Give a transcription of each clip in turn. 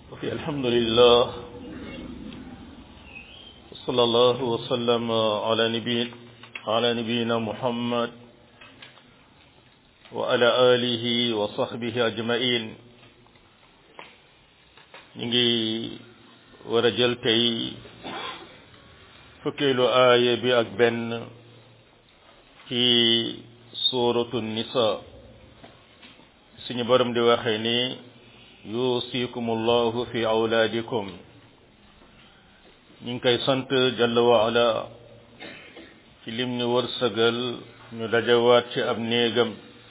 Okay, alhamdulillah. صلى الله وسلم على نبي على نبينا محمد وعلى آله وصحبه أجمعين نيجي ورجل تي فكيلو آية بأكبن في سورة النساء سني برم دي وخيني يوصيكم الله في أولادكم ñu ngi koy sant jalla wa ala ci lim ñu wërsëgal ñu dajawaat ci ab néegam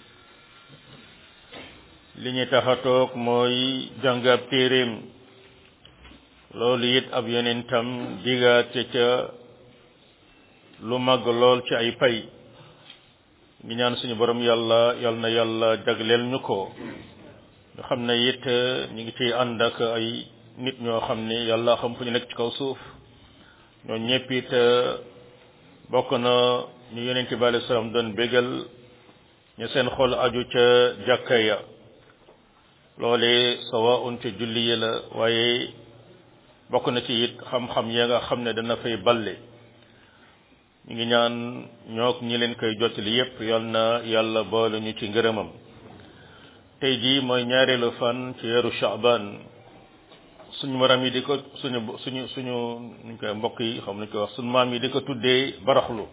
li ñu tax a toog mooy jàng ab téeréem loolu it ab yonentam digaate ca lu màgg lool ci ay pay ngi ñaan suñu borom yàlla yal na yàlla jagleel ñu ko ñu xam ne it ñu ngi ciy ànd ak ay nit ñoo xam ne yàlla xam fu ñu nekk ci kaw suuf ñoo ñëpp it bokk na ñu yonent bi alayhi salaam doon bégal ñu seen xol aju ca jàkka ya loole sawaun ca julli yi la waaye bokk na ci it xam-xam ya nga xam ne dana fay balle ñu ngi ñaan ñook ñi leen koy jottali yépp yal na yàlla boole ñu ci ngërëmam tey jii mooy ñaareelu fan ci weeru Shaaban suñu maram yi di ko suñu suñu suñu nuñ koy mbokk yi xam nañ koy wax suñu maam yi di ko tuddee baraxlu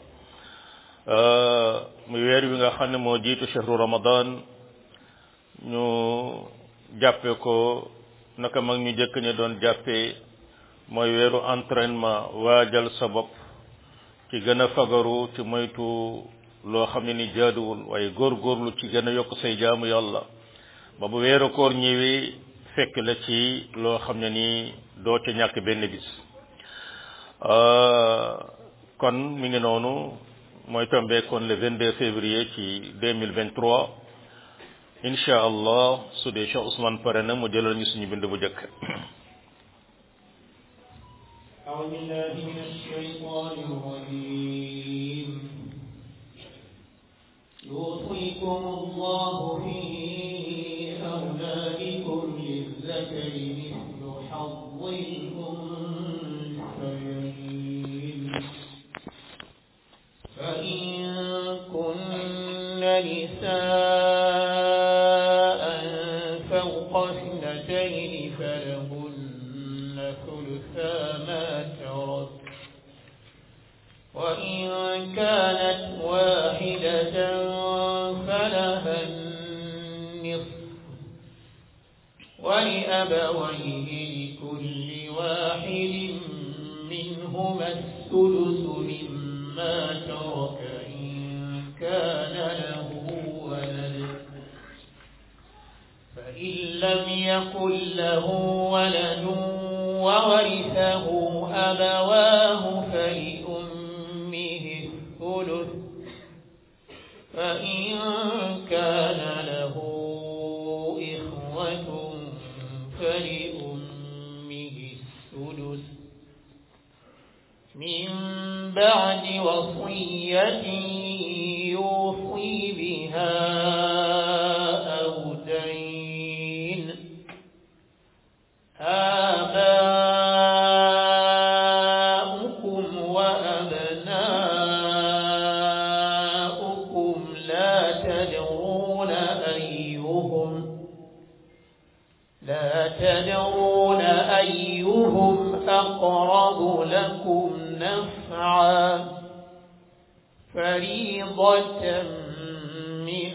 muy weer wi nga xam ne moo jiitu chehru ramadan ñu jàppe ko naka mag ñu jëkk ñu doon jàppee mooy weeru entraînement waajal sa bopp ci gën a fagaru ci moytu loo xam ne ni jaaduwul waaye góorgóorlu ci gën a yokk say jaamu yàlla ba bu weeru koor ñëwee fekk la ci loo xam ne ni doo ca ñàkk benn bis kon mi ngi noonu mooy tombé kon le 22 février ci 2023 incha allah su dee Cheikh Ousmane pare na mu jëlal ñu suñu bind bu njëkk أعوذ بالله من الشيطان الرجيم يوصيكم الله في أولادكم للذكر مثل حظ الأنثيين فإن كن نساء فوق اثنتين فلهن ثلثا ما ترك وإن كانت واحدة فلها النصف ولأبويه لكل واحد منهما الثلث مما ترك إن كان له ولد فإن لم يكن له ولد وورثه أبواه فلأمه الثلث فإن كان له إخوة فلأمه السدس من بعد وصية يوصي بها أو دين آباؤكم وأبناؤكم لا تدرون أيهم لا تدرون أيهم أقرب لكم نفعا فريضة من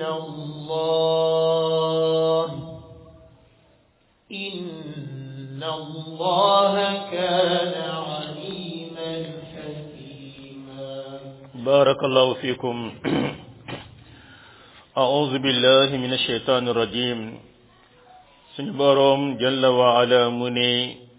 الله إن الله كان عليما حكيما بارك الله فيكم أعوذ بالله من الشيطان الرجيم suñu boroom jalla wa ala mu ne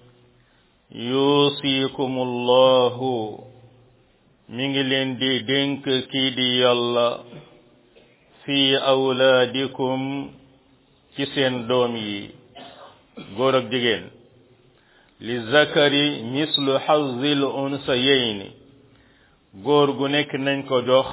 yuusikumullahu mi ngi leen di dénk kii di yàlla fi awlaadikum ci seen doom yi góor ak jigéen li zakari mislu xazil unsayayni góor gu nekk nañ ko jox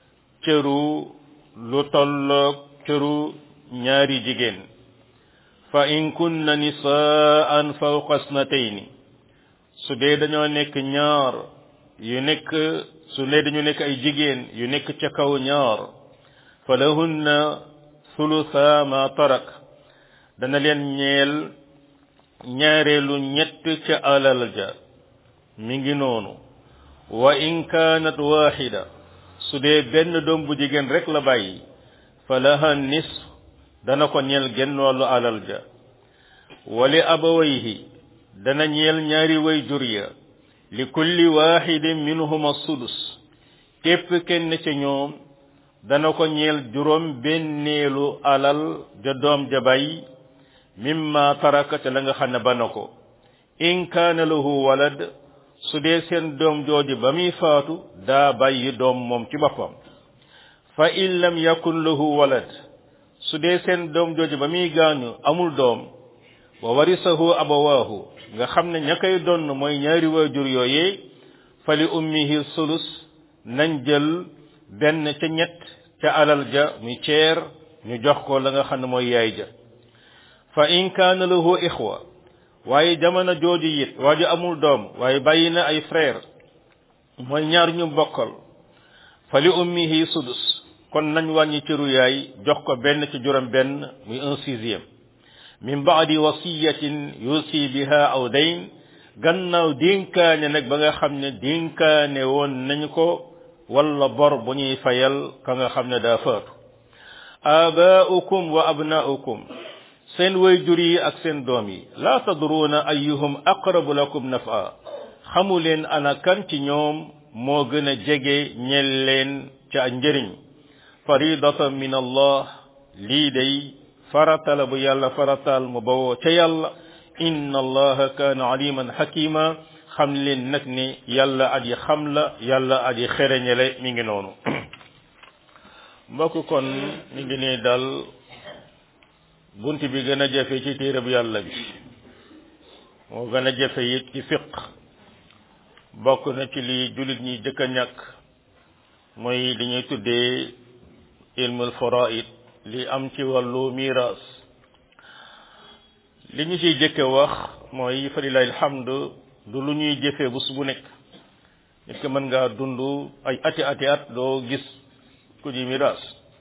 cëru lu tolloog cëru ñaari jigéen fa in kunna nisaan fawqa snatayni su dee dañoo nekk ñaar yu nekk su dee dañu nekk ay jigéen yu nekk ca kaw ñaar fa lahunna thulutha ma tarak dana leen ñeel ñaareelu ñett ca alal ja mi ngi noonu wa in kaanat waxida su dee benn doom bu jigéen rek la bàyyi fa laha nisf dana ko ñeel genn wàllu alal ja wali abawayhi dana ñeel ñaari way jur ya li kulli waxidin minhuma sudus képp kenn ca ñoom dana ko ñeel juróom benneelu alal ja doom ja bàyyi mimma taraka ca la nga xam ne ba na ko in kaana lahu walad su dee seen doom jooju ba muy faatu daa bàyyi doom moom ci boppam fa in lam yakun lahu walad su dee seen doom jooju ba muy gaañu amul doom wa warisahu abawaahu nga xam ne ña koy donn mooy ñaari waajur yooyee fa li ummihi sulus nañ jël benn ca ñett ca alal ja muy ceer ñu jox ko la nga xam ne mooy yaay ja fa in kaana lahu ixwa waaye jamono jooju it waa ji amul doom waaye bàyyi na ay frère mooy ñaar ñu bokkal fa li ummihi sudus kon nañ wàññi cëru yaay jox ko benn ci juróom benn muy un sixième min baadi wasiyatin yusi biha aw dayn gannaaw dénkaane nag ba nga xam ne dénkaane woon nañ ko wala bor bu ñuy fayal ka nga xam ne daa faatu abaaukum wa abnaaukum seen wayjur yi ak seen doom yi laa tadruuna ayyuhum aqrabu lakum nafa xamu leen ana kan ci ñoom moo gën a jege ñel leen ca njëriñ faridatan min allah lii day faratala bu yàlla faratal mu bawoo ca yàlla inna allaha kaana aliman hakima xam leen nag ni yàlla aji xam la yàlla aji xereñele mi ngi noonu mbokk kon mi ngi nii dal bunt bi gën a jafe ci téere bu yàlla bi moo gën a jafe it ci fiq bokk na ci li jullit ñi jëkk a ñàkk mooy li ñuy tuddee ilmul faraid li am ci wàllu miras li ñu ciy jëkke wax mooy falilahi alhamdu du lu ñuy jëfee bu su bu nekk nit ko mën ngaa dund ay ati ati at doo gis ku ji miras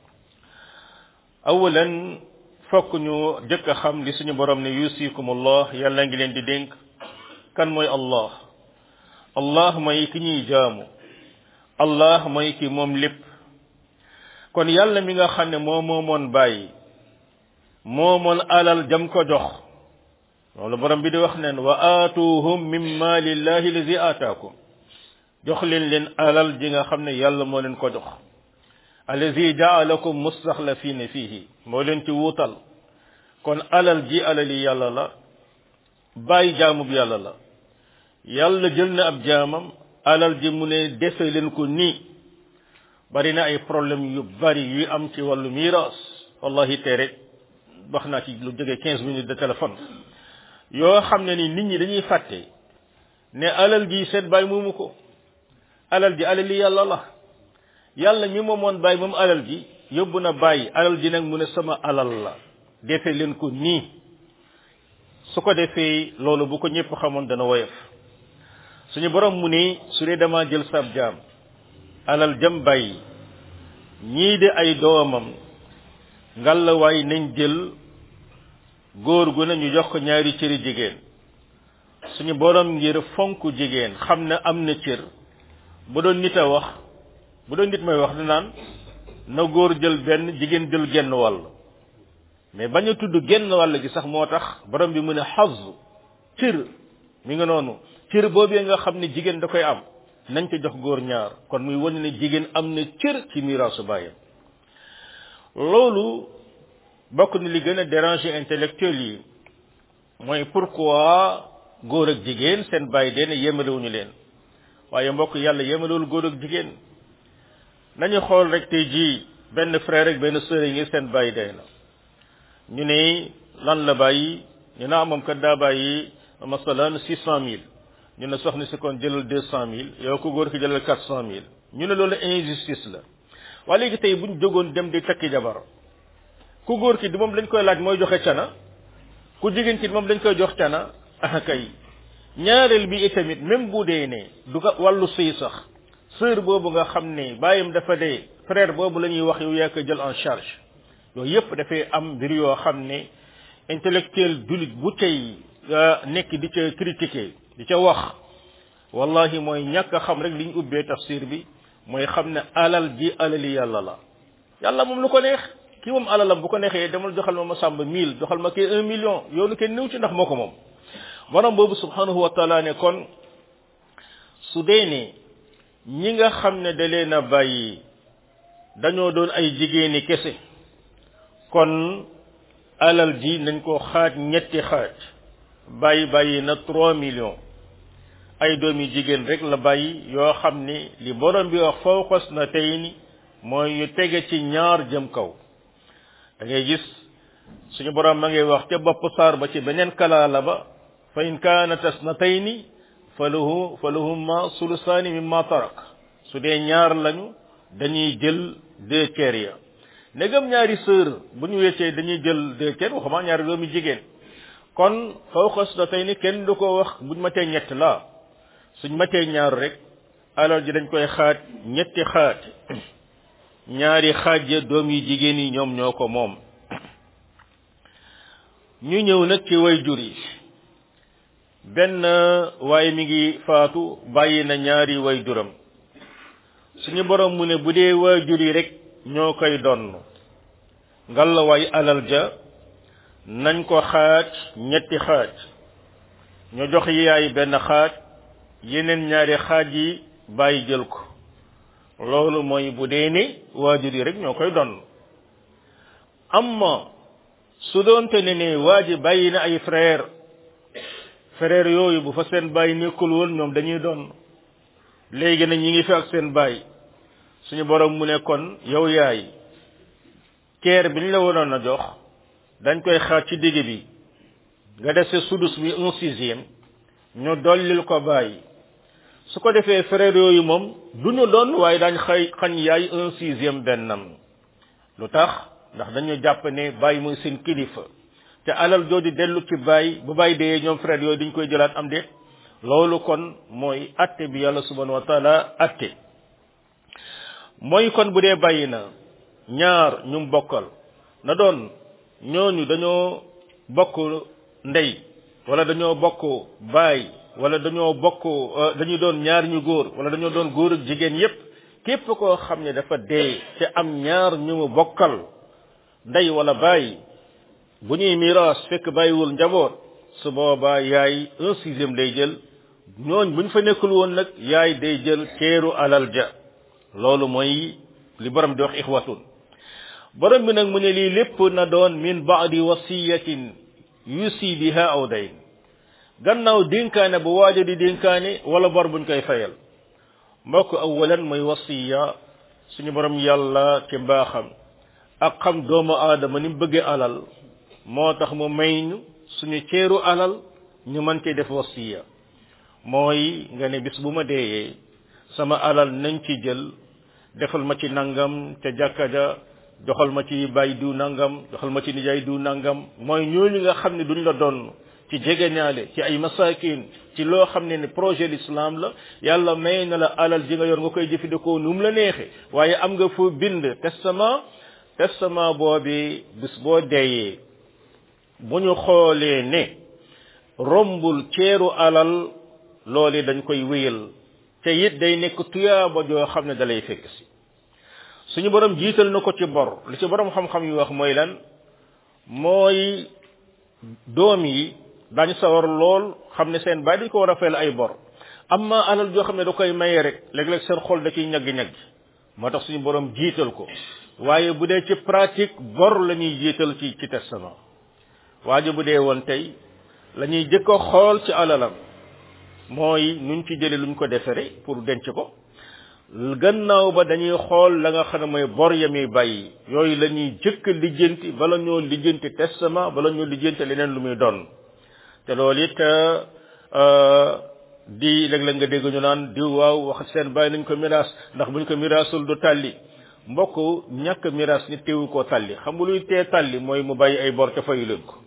awalan fokk ñu jëkk a xam li suñu borom ne yusikumullah yàlla ngi leen di dénk kan mooy allah allah mooy ki ñuy jaamu allah mooy ki moom lépp kon yàlla mi nga xam ne moo moomoon bàyyi moomoon alal jam ko jox loolu borom bi di wax neen wa aatuhum min maalillahi lazi aataakum jox leen leen alal ji nga xam ne yàlla moo leen ko jox allazi jaalakum mustaxlafina fihi moo leen ci wuutal kon alal ji alali yàlla la bàyyi jaamub yàlla la yàlla jël na ab jaamam alal ji mu ne defe leen ko nii bari na ay problème yu bari yu am ci wàllu miiras wallahi tey rek wax naa ci lu jógee quinze minutes de téléphone yoo xam ne ni nit ñi dañuy fàtte ne alal ji seet bàyyi moomu ko alal ji alali yàlla la yàlla mi moomoon bàyyi moom alal ji yóbbu na bàyyi alal ji nag mu ne sama alal la defee leen ko nii su ko defee loolu bu ko ñëpp xamoon dana woyof suñu borom mu ne su dee dama jël sab jaam alal jam bàyyi ñii de ay doomam ngalla waay nañ jël góor gu ne ñu jox ko ñaari cëri jigéen suñu borom ngir fonk jigéen xam ne am na cër bu doon nit a wax bu doon nit may wax du naan na góor jël benn jigéen jël genn wàll mais bañ a tudd genn wàll gi sax moo tax borom bi mu ne xaz cër mi nga noonu cër boobee nga xam ne jigéen da koy am nañ ko jox góor ñaar kon muy wane ne jigéen am na cër ci miraasu bàyyam loolu bokk na li gën a déranger intellectuel yi mooy pourquoi góor ak jigéen seen bàyyi dee ne yemalewuñu leen waaye mbokk yàlla yemalewul góor ak jigéen nañu xool rek tey jii benn frère rek benn sœur yi ngi seen bàyyi dee na ñu ne lan la bàyyi ñu naa moom kat daa bàyyi masalan six cent mille ñu ne soxna si kon jëlal deux cent mille yow ko góor ki jëlal quatre cent mille ñu ne loolu injustice la waaye léegi tey buñ jógoon dem di takki jabar ku góor ki di moom lañ koy laaj mooy joxe cana ku jigéen ci moom dañ koy jox cana ah kay ñaareel bi itamit même bu dee ne du ko wàllu sëy sax sœur boobu nga xam ne bàyyam dafa dee frère boobu la ñuy wax yow yaa ko jël en charge yooyu yëpp dafay am mbir yoo xam ne intellectuel dulit bu cay nekk di ca critiquer di ca wax wallahi mooy ñàkk a xam rek li ñu ubbee tafsir bi mooy xam ne alal ji alali yàlla la yàlla moom lu ko neex kii moom alalam bu ko neexee demal joxal ma ma sàmb mille joxal ma kii un million yoonu kenn néew ci ndax moo ko moom borom boobu subhanahu wa taala ne kon su dee ne ñi nga xam ne da leen a bàyyi dañoo doon ay jigéeni kese kon alal ji nañ ko xaaj ñetti xaaj bàyyi bàyyi na trois millions ay doomi jigéen rek la bàyyi yoo xam ni li borom bi wax fawqas na tey ni mooy yu tege ci ñaar jëm kaw da ngay gis suñu borom ma ngay wax ca bopp saar ba ci beneen kalaala ba fa in kaanat asnatayni falahu falahumma sulusaani mimma tarak su dee ñaar lañu dañuy jël deux tiers ya ndegam ñaari sœur bu ñu weccee dañuy jël deux tiers waxuma ñaari doomi jigéen kon fawqa asnatayni kenn du ko wax buñ matee ñett la suñ matee ñaar rek alal ji dañ koy xaaj ñetti xaaj ñaari xaaj ya doom yi jigéen yi ñoom ñoo ko moom ñu ñëw nag ci way jur yi benn waaye mi ngi faatu bàyyi na ñaari way juram suñu borom mu ne bu dee way jur yi rek ñoo koy donn ngalla waay alal ja nañ ko xaaj ñetti xaaj ñu jox yaay benn xaaj yeneen ñaari xaaj yi bàyyi jël ko loolu mooy bu dee ne waajur yi rek ñoo koy donn amma su doonte ne ne waa ji bàyyi na ay frère frère yooyu bu fa seen bàyyi nekkul woon ñoom dañuy doon léegi nag ñi ngi fi ak seen bàyyi suñu borom mu ne kon yow yaay keer bi ñu la waroon a jox dañ koy xaaj ci digg bi nga def sa sudus bi un sixième ñu dollil ko bàyyi su ko defee frère yooyu moom du ñu doon waaye dañ xëy xañ yaay un sixième bennam lu tax ndax dañu jàpp ne bàyyi mooy seen kilifa te alal jooju dellu ci bàyyi bu bàyyi dee ñoom frère yooyu dañ koy jëlaat am déet loolu kon mooy atte bi yàlla subhanahu wa taala atte mooy kon bu dee bàyyi na ñaar ñu bokkal na doon ñooñu dañoo bokk ndey wala dañoo bokk baay wala dañoo bokk dañuy doon ñaar ñu góor wala dañoo doon góor ak jigéen yépp képp koo xam ne dafa dee te am ñaar ñu mu bokkal ndey wala baay bu ñuy miraas fekk bàyyiwul njaboot su boobaa yaay un sixième day jël ñooñ buñ fa nekkul woon nag yaay day jël teeru alal ja loolu mooy li borom di wax ixwatun borom bi nag mu ne lii lépp na doon min baadi wasiyatin yusi biha aw dayn gannaaw dénkaane bu waaja di dénkaane wala bor buñ koy fayal mbokk awalan mooy wasiya suñu borom yàlla ci mbaaxam ak xam doomu aadama ni mu bëggee alal moo tax mu may ñu suñu ceeru alal ñu mën cee def wasiya mooy nga ne bis bu ma deeyee sama alal nañ ci jël defal ma ci nangam te jàkka ja joxal ma ci bàyyi du nangam joxal ma ci nijaay du nangam mooy ñooñu nga xam ne duñ la doon ci jegeñaale ci ay masakin ci loo xam ne ne projet l'islam la yàlla may na la alal ji nga yor nga koy jëfandikoo nu mu la neexe waaye am nga fu bind testament testament boobi bis boo deeyee bu ñu xoolee ne rombul ceeru alal loolu dañ koy wéyal te it day nekk tuyaaba joo xam ne dalay fekk si suñu borom jiital na ko ci bor li ci borom xam-xam yi wax mooy lan mooy doom yi dañu sawar lool xam ne seen baay dañ ko war a fayal ay bor amma alal joo xam ne da koy maye rek léeg-léeg seen xol da ciy ñagg-ñagg moo tax suñu borom jiital ko waaye bu dee ci pratique bor la ñuy jiital ci ci testament waaye bu dee woon tey la ñuy jëkk a xool ci alalam mooy nuñ ci jële luñ ko defere pour denc ko gannaaw ba dañuy xool la nga xam ne mooy bor ya muy bàyyi yooyu la ñuy jëkk lijjanti bala ñoo lijjanti testament bala ñoo lijjanti leneen lu muy doon te loolu it di léeg-léeg nga dégg ñu naan diw waaw wax seen bàyyi nañ ko miraas ndax buñ ko miraasul du tàlli mbokk ñàkk miraas nit teewu koo tàlli xam nga luy tee tàlli mooy mu bàyyi ay bor te fayu leen ko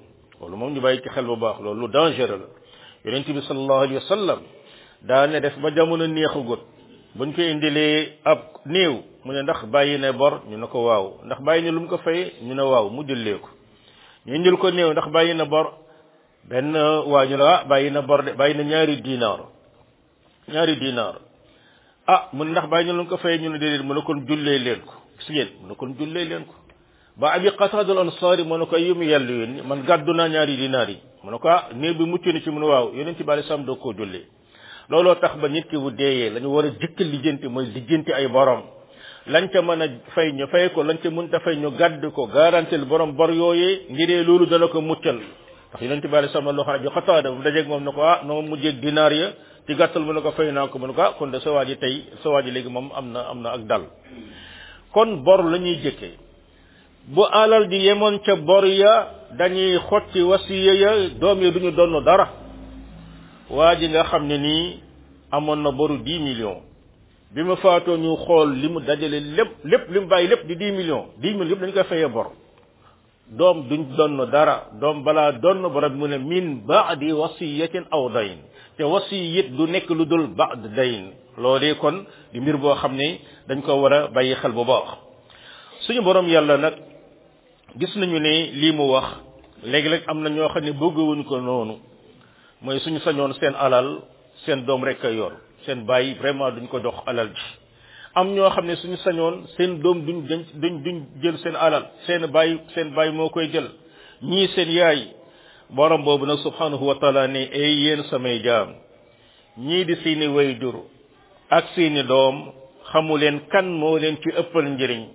loolu moom ñu bàyyi ci xel bu baax loolu lu dangereux la yonent bi sallallahu alayhi wa sallam daane def ba jamono neexagut buñ ko indilee ab néew mu ne ndax bàyyi na bor ñu ne ko waaw ndax bàyyi na lu mu ko fay ñu ne waaw mu jullee ko ñu indil ko néew ndax bàyyi na bor benn waa ñu ne ah bàyyi na bor de bàyyi na ñaari dinaar ñaari dinaar ah mu ne ndax bàyyi na lu mu ko fay ñu ne déedéet mu ne kon jullee leen ko gis ngeen mu ne kon jullee leen ko ba abi qatada al ansari mu ne ko yum yàlla yónni man gàddu naa ñaari dinaar yi mu ne ko ah néew bi mucc na ci mu ne waaw yonent bi alei salaam doo koo jullee looloo tax ba nit ki bu deeyee la ñu war a jëkk lijjanti mooy lijjanti ay borom lañ ca mën a fay ñu fay ko lañ ca mënta fay ñu gàdd ko garantil borom bor yooyee ngiree loolu dana ko muccal ndax yonent bi alei salaam loo xam ne bi xataada bu dajeeg moom ne ko ah noo mujjeeg dinaar ya ci gàttal mu ne ko fay naa ko mu ne ko ah kon de sa waa ji tey sa waa ji léegi moom am na am na ak dal kon bor la ñuy jëkkee bu alal ji yemoon ca bor ya dañuy xotti wasiya ya doom ya duñu donn dara waa ji nga xam ne nii amoon na boru dix millions bi ma faatoo ñu xool li mu dajale lépp lépp li mu bàyyi lépp di dix millions dix millions yëpp dañu koy fayee bor doom duñ donn dara doom balaa donn borom mu ne min baadi wasiyatin aw dayn te wasiyit du nekk lu dul baad dayn loolee kon di mbir boo xam ne dañ ko war a bàyyi xel bu baax suñu borom yàlla nag gis nañu ne lii mu wax léegi-léeg am na ñoo xam ne bëggawuñ ko noonu mooy suñu sañoon seen alal seen doom rek a yor seen bàyyi vraiment duñ ko jox alal ji am ñoo xam ne suñu sañoon seen doom duñ duñ duñ jël seen alal seen bàyyi seen bàyyi moo koy jël ñii seen yaay borom boobu nag subhanahu wa taala ne ay yéen samay jaam ñii di seeni wayjur ak seeni doom xamu leen kan moo leen ci ëppal njëriñ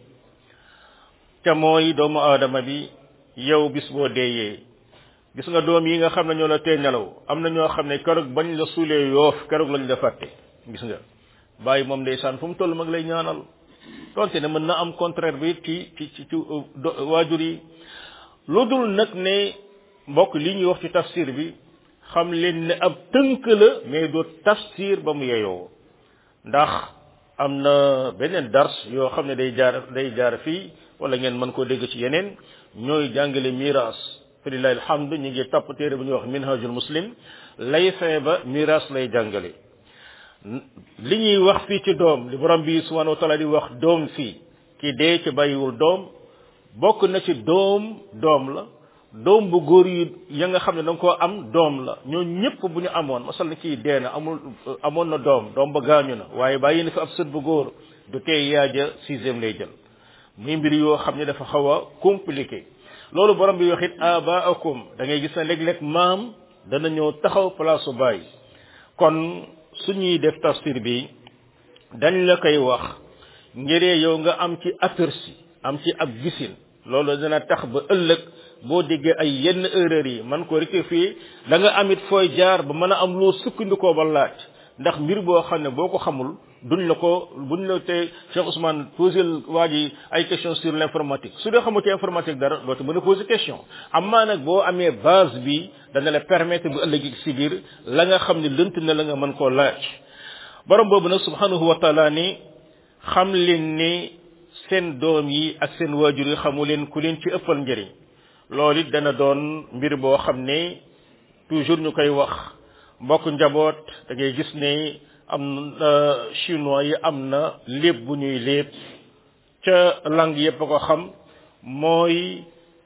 te mooy doomu aadama bi yow bis boo deeyee gis nga doom yi nga xam ne ñoo la tee nelaw am na ñoo xam ne keroog bañ la suulee yoof keroog lañ la fàtte gis nga bàyyi moom ndeysaan fu mu toll mag lay ñaanal tonte ne mën na am contraire bi ci ci ci ci waajur yi lu dul nag ne mbokk li ñuy wax ci tafsir bi xam leen ne ab tënk la mais du tafsir ba mu yeyoo ndax am na beneen dars yoo xam ne day jaar day jaar fii wala ngeen mën koo dégg ci yeneen ñooy jàngale miraas falilahi alhamdu ñu ngi topp téere bu ñuy wax minhajul muslim lay fee ba miraas lay jàngale li ñuy wax fii ci doom li borom bi subhanahu wa taala di wax doom fii ki dee ci bàyyiwul doom bokk na ci doom doom la doom bu góor yi ya nga xam ne da nga koo am doom la ñoo ñëpp bu ñu amoon masal na kii dee na amul amoon na doom doom ba gaañu na waaye bàyyi na fi ab sët bu góor du tey yaaja sixième lay jël muy mbir yoo xam ne dafa xaw a compliqué loolu borom bi wax it abaakum da ngay gis ne léeg-léeg maam dana ñëw taxaw place su bàyyi kon suñuy def tafsir bi dañ la koy wax ngiree yow nga am ci aperçu am ci ab gisin loolu dina tax ba ëllëg boo déggee ay yenn erreur yi man ko rectifier da nga amit fooy jaar ba mën a am loo sukkandikoo ba laaj ndax mbir boo xam ne boo ko xamul duñ la ko buñ la te Cheikh Ousmane posé waa ji ay question sur l'informatique su dee xamu ci informatique dara doo te mën a poser question amaa nag boo amee base bi dana la permettre bu ëllëg si biir la nga xam ne lënt na la nga mën koo laaj borom boobu nag subhanahu wa taala ni xam leen ni seen doom yi ak seen waajur yi xamu leen ku leen ci ëppal njëriñ loolu it dana doon mbir boo xam ne toujours ñu koy wax mbokk njaboot da ngay gis ne am na chinois yi am na lépp bu ñuy lépp ca langue yépp a ko xam mooy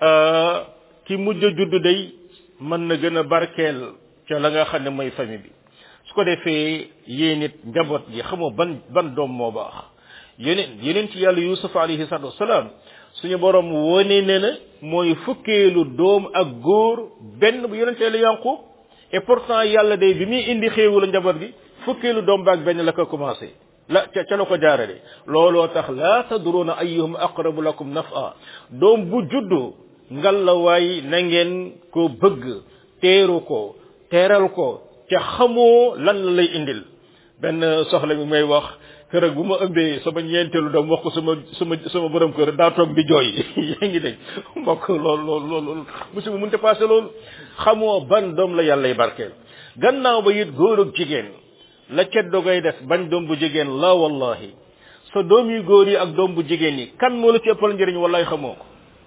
ki mujj a judd day mën na gën a barkeel ca la nga xam ne mooy famille bi su ko defee yéen it njaboot gi xamoo ban ban doom moo baax yeneen yeneen ci yàlla yusuf alayhi salatu wasalaam suñu borom wone ne na mooy fukkeelu doom ak góor benn bu yeneen ci yàlla yànqu et pourtant yàlla day bi muy indi xéewalu njaboot gi fukkeelu doom baag benn la ko commencé la ca ca la ko jaarale looloo tax laa tadruna ayyuhum aqrabu lakum nafa doom bu juddu ngal la waay na ngeen ko bëgg teeru ko teeral ko ca xamoo lan la lay indil benn soxla mi may wax kër bu ma ëmbee sama ñeenteelu doom wax ko sama sama sama borom kër daa toog di jooy yaa ngi dégg mbokk loolu loolu loolu musiba mënta passé loolu xamoo ban doom la yàllay barkeel gannaaw ba it góor ak jigéen la ceddo ngay def bañ doom bu jigéen la wallahi sa doom yu góor yi ak doom bu jigéen yi kan moo la ci ëppal njëriñ wallahi xamoo ko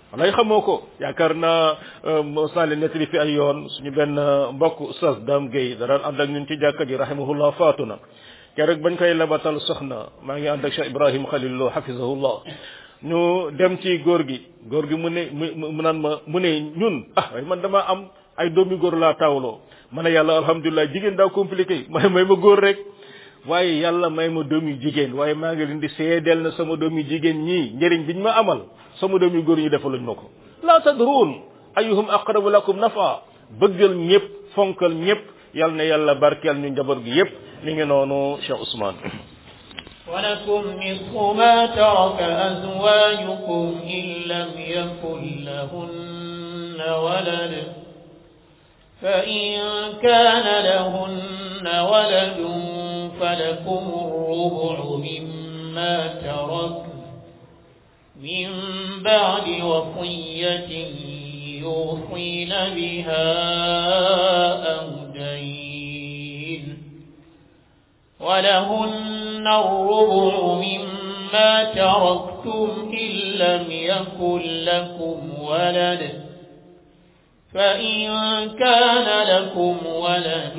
walay xamoo ko yaakaar naa sali nettali fi ay yoon suñu benn mbokk oustaz Dame Gueye da daan ànd ak ñun ci jàkka ji rahimahullah faatu na keroog bañ koy labatal soxna maa ngi ànd ak Cheikh Ibrahim Khalilullah hafizahullah ñu dem ci góor gi góor gi mu ne mu mu naan ma mu ne ñun ah waaye man dama am ay doomi góor laa taawloo ma ne yàlla alhamdulilah jigéen daa compliqué may may ma góor rek waaye yàlla may ma doomi jigéen waaye maa ngi leen di seedeel na sama doomi jigéen ñii njëriñ biñ ma amal sama doomi góor ñi defaluñ ma ko laa tadruun ayuhum aqrabu lakum nafa bëggal ñëpp fonkal ñëpp yal na yàlla barkeel ñu njaboot gi yëpp li ngi noonu Cheikh Ousmane ولكم نصف ما ترك أزواجكم إن لم يكن لهن ولد فإن كان لهن ولد فلكم الربع مما ترك من بعد وصية يوصين بها أو دين ولهن الربع مما تركتم إن لم يكن لكم ولد فإن كان لكم ولد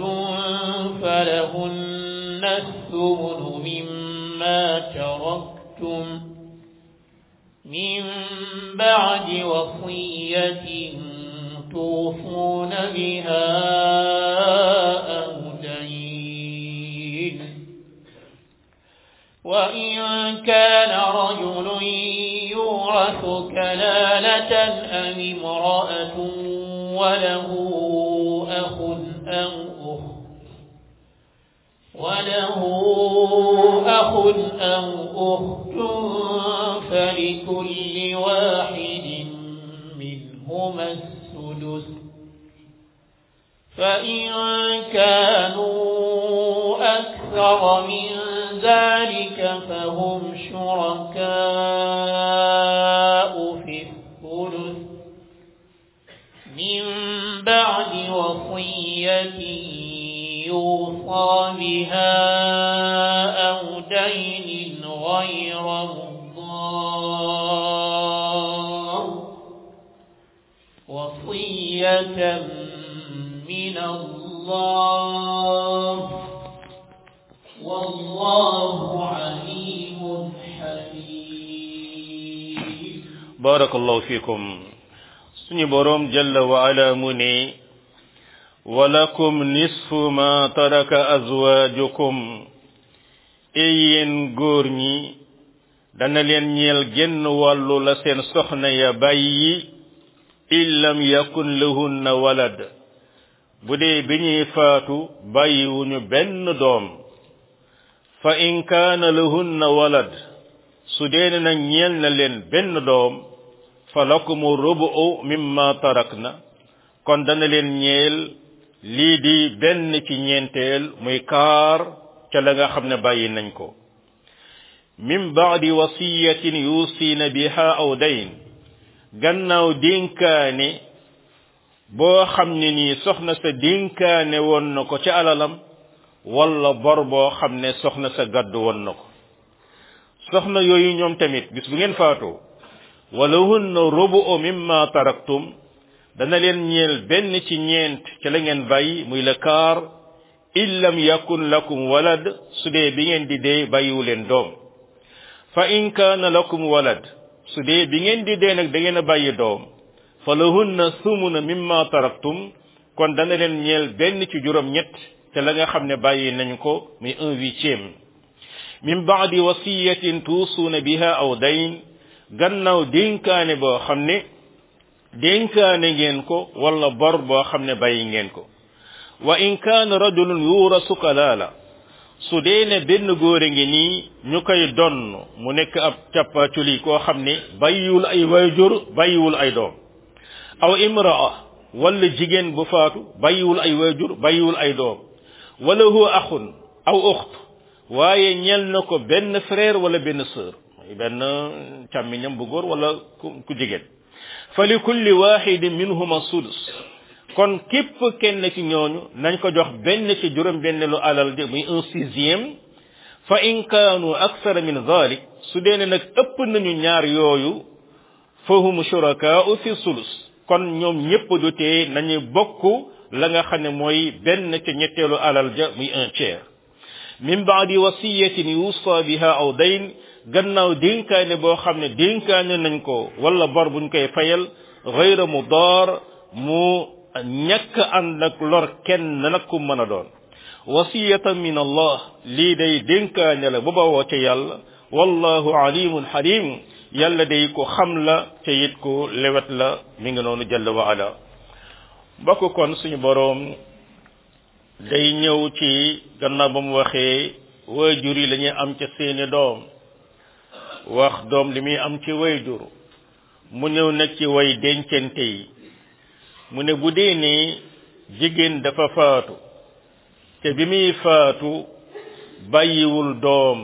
فلهن الثمن مما تركتم من بعد وصية توصون بها أو دين وإن كان رجل يورث كلالة أم امرأة وله أخ أو أخت وله أخ أو أخت فلكل واحد منهما السدس فإن كانوا أكثر من ذلك فهم شركاء في الثلث من بعد وصية يوصى بها أو دين غير مضار وصية من الله والله عليم حكيم barakallahu fikum suñu borom jalla wa ala mu ne walakum nisfu ma taraka azwajukum yéen góor ñi dana leen ñeel genn wàllu la seen soxna ya bàyyi in lam yakun lahunna walad bu dee bi ñuy faatu bàyyiwuñu benn doom fa in kaana lahunna walad su dee na ñeel na leen benn doom fa lakumu rubu mimma tarakna kon dana leen ñeel lii di benn ci ñeenteel muy kaar ca la nga xam ne bàyyi nañ ko min baadi wasiyatin yusiina biha aw dayn gannaaw dénkaane boo xam ne nii soxna sa dénkaane woon na ko ca alalam wala bor boo xam ne soxna sa gàddu woon na ko soxna yooyu ñoom tamit bis bu ngeen faatoo walahunna rubu'u mimma taraktum dana leen ñeel benn ci ñeent ca la ngeen bàyyi muy le kaar in lam yakun lakum walad su dee bi ngeen di dee bàyyiwu leen doom fa in kaana lakum walad su dee bi ngeen di dee nag da ngeen a bàyyi doom fa lahunna sumuna mimma taraktum kon dana leen ñeel benn ci juróom ñett ca la nga xam ne bàyyi nañ ko muy un huitième min baadi wasiyatin tuusuuna biha aw dayn gannaaw dénkaane boo xam ne dénkaane ngeen ko wala bor boo xam ne bàyyi ngeen ko wa in kaana rajulun yuurasu kalaala su dee ne benn góore ngi nii ñu koy donn mu nekk ab cappaculi koo xam ne bàyyiwul ay wayjur bàyyiwul ay doom aw imraa wala jigéen bu faatu bàyyiwul ay wayjur bàyyiwul ay doom wala huwa axun aw uxt waaye ñel na ko benn frère wala benn sœur benn càmmiñam bu góor wala ku jigéen fa li kulli waxidin minhuma sudus kon képp kenn ci ñooñu nañ ko jox benn ci juróom benn lu alal de muy un sixième fa in kaanu aksara min dhalik su dee ne nag ëpp nañu ñaar yooyu fahum shurakaa'u fi sulus kon ñoom ñépp du tee nañu bokk la nga xam ne mooy benn ca ñetteelu alal ja muy un tiers min baadi wasiyatin yuusa biha aw dayn gannaaw dénkaane boo xam ne dénkaane nañ ko wala bor buñ koy fayal gayra mu door mu ñàkk ànd ak lor kenn nag ku mën a doon wasiyatan min allah lii day dénkaane la bu bawoo ca yàlla wallahu alimun halim yàlla day ko xam la ca it ko lewet la mi ngi noonu jalla wa ala mbokk kon suñu boroom day ñëw ci gannaaw ba mu waxee waajur yi la ñuy am ca seeni doom wax doom li muy am ci waajur mu ñëw nag ci way dencante yi mu ne bu dee ne jigéen dafa faatu te bi muy faatu bàyyiwul doom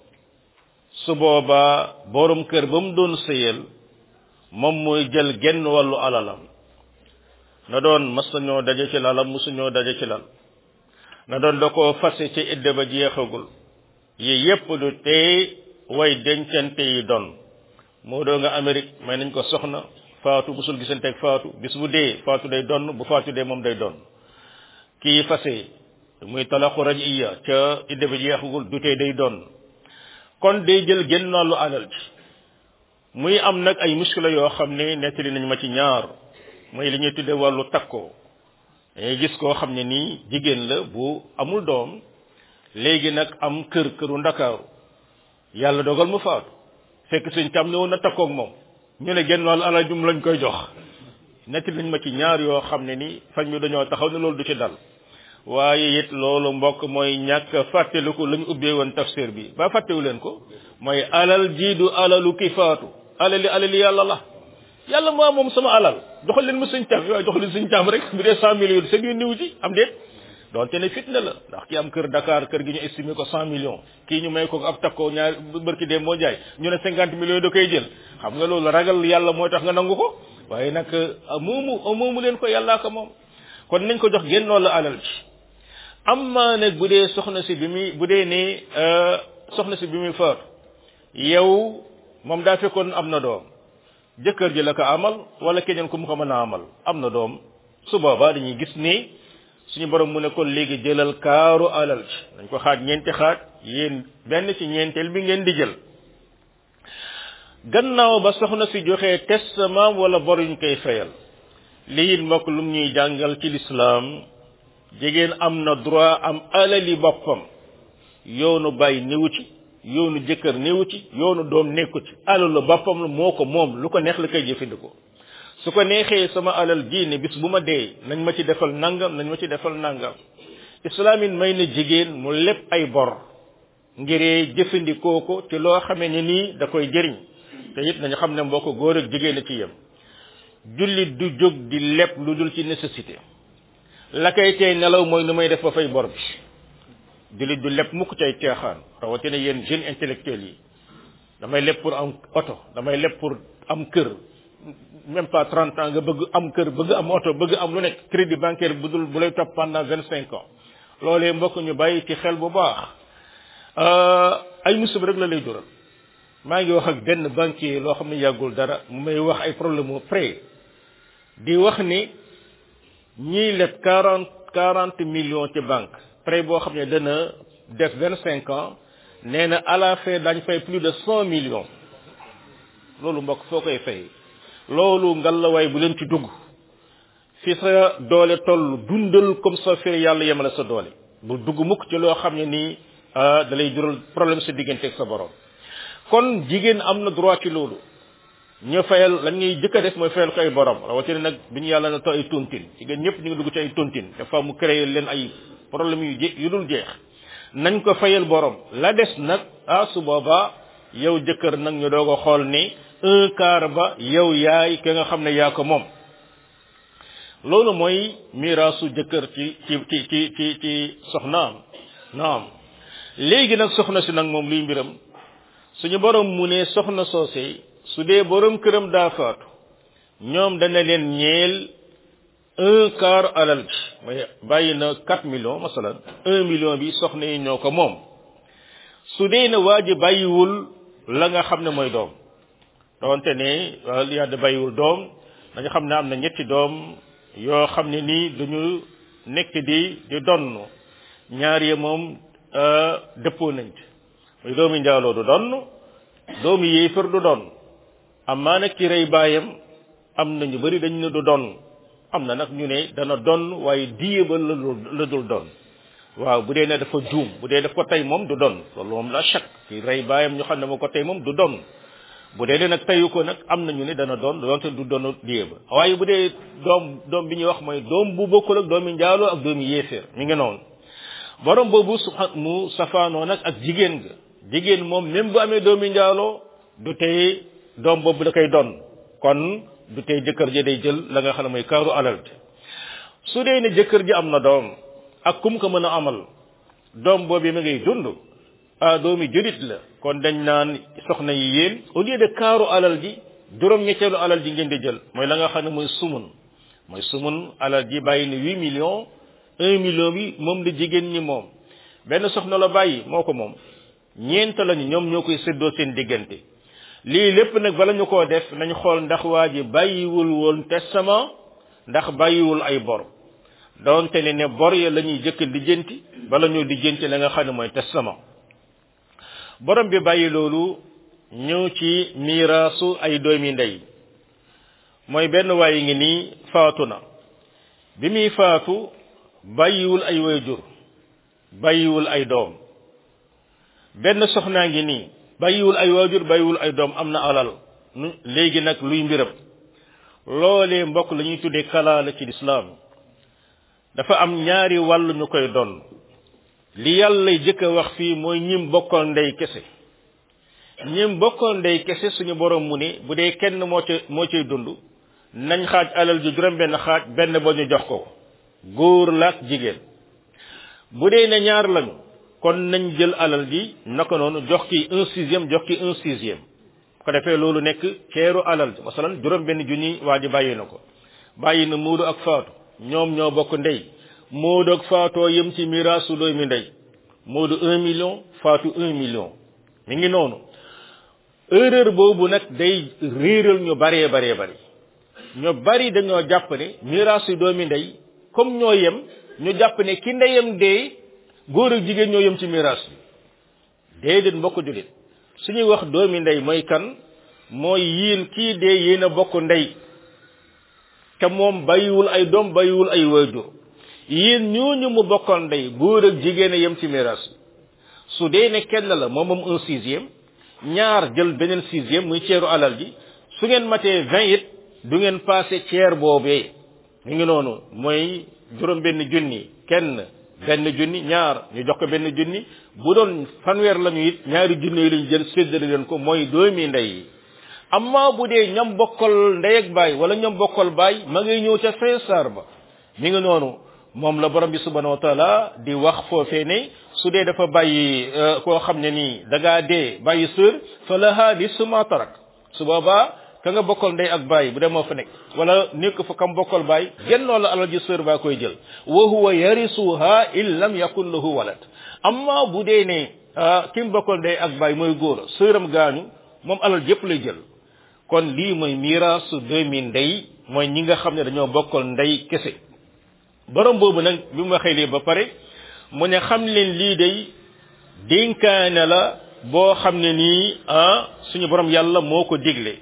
su boobaa borom kër ba mu doon sëyal moom mooy jël genn wàllu alalam na doon mas nañoo daje ci lalam musuñoo daje ci lal na doon da koo fase ci idde ba jeexagul yi yépp du tey way dencante yi doon moo doo nga Amérique may nañ ko soxna faatu musul gisante ak faatu bis bu dee faatu day donn bu faatu dee moom day donn kii fase muy talaxu rajiya ca idde ba jeexagul du tey day donn kon day jël genn wàllu alal ji muy am nag ay muskila yoo xam ne nettali nañ ma ci ñaar mooy li ñuy tudde wàllu takkoo dañuy gis koo xam ne nii jigéen la bu amul doom léegi nag am kër këru ndakaaru yàlla dogal mu faatu fekk suñ tam ne woon na takkoog moom ñu ne genn wàllu alal jum lañ koy jox nettali nañ ma ci ñaar yoo xam ne ni fañ mi dañoo taxaw ne loolu du ci dal waaye it loolu mbokk mooy ñàkk fàttaliku lañ ubbee woon tafsir bi ba fàttewu leen ko mooy alal jii du alalu ki faatu alali alali yàlla la yàlla moo moom sama alal joxal leen ma suñ tam waaye jox leen suñ tam rek bu dee cent millions seen yu niw ci am déet donte ne fitna la ndax ki am kër Dakar kër gi ñu estimé ko cent millions kii ñu may ko ab takkoo ñaar bërki dem moo jaay ñu ne cinquante millions da koy jël xam nga loolu ragal yàlla mooy tax nga nangu ko waaye nag moomu moomu leen ko yàllaa ko moom kon nañ ko jox génnoo la alal ci amma nag bu dee soxna si bi muy bu dee ne soxna si bi muy faatu yow moom daa fekkoon am na doom jëkkër ji la ko amal wala keneen ku mu ko mën a amal am na doom su boobaa dañuy gis ni suñu borom mu ne kon léegi jëlal kaaru alal ci dañ ko xaaj ñeenti xaaj yéen benn ci ñeenteel bi ngeen di jël gannaaw ba soxna si joxee testament wala bor yuñ koy fayal lii mbokk lum ñuy jàngal ci lislaam jigéen am na droit am alali boppam yoonu bàyyi néewu ci yoonu jëkkër néewu ci yoonu doom nekku ci alalu boppam la moo ko moom lu ko neex la koy jëfandikoo su ko neexee sama alal ji ne bis bu ma dee nañ ma ci defal nangam nañ ma ci defal nangam islaamin may na jigéen mu lépp ay bor ngiree jëfandikoo ko ci loo xamee ne nii da koy jëriñ te it nañu xam ne mbokk góor ak jigéen a ci yem jullit du jóg di lépp lu dul ci nécessité la koy tey nelaw mooy nu may def ba fay bor bi jullit du lépp mukk cay teexaan rawatina yéen jeunes intellectuels yi damay lépp pour am oto damay lépp pour am kër même pas trente ans nga bëgg am kër bëgg am oto bëgg am lu nekk crédit bancaire bu dul bu lay topp pendant vingt cinq ans loolee mbokk ñu bàyyi ci xel bu baax ay musiba rek la lay jural maa ngi wax ak benn banquier loo xam ne yàggul dara mu may wax ay problème mu prêt di wax ni ñiy leb quarante quarante millions ci banque prêt boo xam ne dana def vingt cinq ans nee na à la fin dañ fay plus de cent millions loolu mbokk foo koy fay loolu ngalawaay bu leen ci dugg fi sa doole toll dundal comme ça fi yàlla yemale sa doole bu dugg mukk ci loo xam ne nii da lay jural problème sa diggante ak sa borom kon jigéen am na droit ci loolu ñu fayal lan ngay jëkk a def mooy fayal ko ay borom rawatina nag bi ñu yàlla na to ay tontine jigéen ñëpp ñu ngi dugg ci ay tontine dafa mu créer leen ay problème yu je yu dul jeex nañ ko fayal borom la des nag ah su boobaa yow jëkkër nag ñu doog a xool ni un quart ba yow yaay ki nga xam ne yaa ko moom loolu mooy miraasu jëkkër ci ci ci ci ci ci soxnaam naam léegi nag soxna si nag moom luy mbiram suñu borom mu ne soxna soosey su dee borom këram daa faatu ñoom dana leen ñeel un quart alal bi mooy bàyyi na quatre millions masalan un million bi soxna yi ñoo ko moom su dee ne waa ji bàyyiwul la nga xam ne mooy doom doonte ne yàlla bàyyiwul doom dañu xam ne am na ñetti doom yoo xam ne nii duñu nekk di di donn ñaar yi moom dëppoo nañ ci muy doomi njaaloo du donn doomi yéefar du donn amaa nag ki rey baayam am na ñu bari dañ ne du donn am na nag ñu ne dana donn waaye diye ba la la dul donn waaw bu dee ne dafa juum bu dee daf ko tey moom du donn loolu moom la chak ki rey baayam ñu xam ne moo ko tey moom du donn bu dee nag teyu ko nag am nañu ne dana doon doonte du doon diye ba waaye bu dee doom doom bi ñuy wax mooy doom bu bokkul ak doomi njaaloo ak doomi yéeféer mi ngi noonu borom boobu su mu safaanoo nag ak jigéen ga jigéen moom même bu amee doomi njaaloo du tey doom boobu da koy doon kon du tey jëkkër ji day jël la nga xam ne mooy kaaru alal te su dee ne jëkkër ji am na doom ak kum ko mën a amal doom boobu mi ngay dund ah doomi julit la kon dañ naan soxna yi yéen au lieu de kaaru alal ji juróom ñetteelu alal ji ngeen di jël mooy la nga xam ne mooy sumun mooy sumun alal ji bàyyi ne huit millions un million bi moom la jigéen ñi moom benn soxna la bàyyi moo ko moom ñeent lañu ñoom ñoo koy séddoo seen diggante lii lépp nag bala ñu koo def nañ xool ndax waa ji bàyyiwul woon testament ndax bàyyiwul ay bor doonte ne ne bor ya la ñuy jëkk lijjanti bala ñoo lijjanti la nga xam ne mooy testament borom bi bàyyi loolu ñëw ci miiraasu ay doomi ndey mooy benn waaye ngi nii faatu na bi muy faatu bàyyiwul ay waajur bàyyiwul ay doom benn soxnaa ngi nii bàyyiwul ay waajur bàyyiwul ay doom am na alal léegi nag luy mbiram loolee mbokk la ñuy tuddee kalaala ci lislaam dafa am ñaari wàll ñu koy doon li yàlla jëkk a wax fii mooy ñim bokkoon ndey kese ñim bokkoon ndey kese suñu borom mu ne bu dee kenn moo ca moo cay dund nañ xaaj alal ji juróom benn xaaj benn ba ñu jox ko góor la ak jigéen bu dee ne ñaar lañu kon nañ jël alal ji naka noonu jox ki un sixième jox ki un sixième ko defee loolu nekk ceeru alal ji masalan juróom benn junni waa ji bàyyi na ko bàyyi na muudu ak faatu ñoom ñoo bokk ndey Moodu ak faatoo yëm ci miraasu doomi ndey Moodu un million faatu un million mi ngi noonu erreur boobu nag day réeral ñu baree baree bari ñu bari dañoo jàpp ne miraasu doomi ndey comme ñoo yem ñu jàpp ne ki ndeyam dee góor ak jigéen ñoo yem ci miraas bi déedéet mbokk jullit suñuy wax doomi ndey mooy kan mooy yiin kii dee yéen a bokk ndey te moom bàyyiwul ay doom bàyyiwul ay waajur yéen ñooñu mu bokkal ndey góor ak jigéen a yem ci miraas su dee ne kenn la moom moom un sixième ñaar jël beneen sixième muy ceeru alal ji su ngeen matee vingt it du ngeen passé ceer boobee mi ngi noonu mooy juróom benn junni kenn benn junni ñaar ñu jox ko benn junni bu doon fanweer lañu it ñaari junni yi lañu jël séddale leen ko mooy doomi ndey yi amma bu dee ñam bokkal ndey ak baay wala ñam bokkal baay ma ngay ñëw ca fin saar ba mi ngi noonu moom la borom bi subhanahu wa taala di wax foofee ne su dee dafa bàyyi koo xam ne nii da ngaa dee bàyyi sër fa laha nisfu ma tarak su boobaa ka nga bokkal ndey ak baay bu dee moo fa nekk wala nekk fa kam bokkal baay gennoo la alal ji sër baa koy jël wa huwa yarisuha in lam yakun lahu walad amma bu dee ne kim bokkal ndey ak baay mooy góor sëram gaañu moom alal jëpp lay jël kon lii mooy miraasu doomi ndey mooy ñi nga xam ne dañoo bokkal ndey kese borom boobu nag bi mu waxee lii ba pare mu ne xam leen lii day dénkaane la boo xam ne nii ah suñu borom yàlla moo ko digle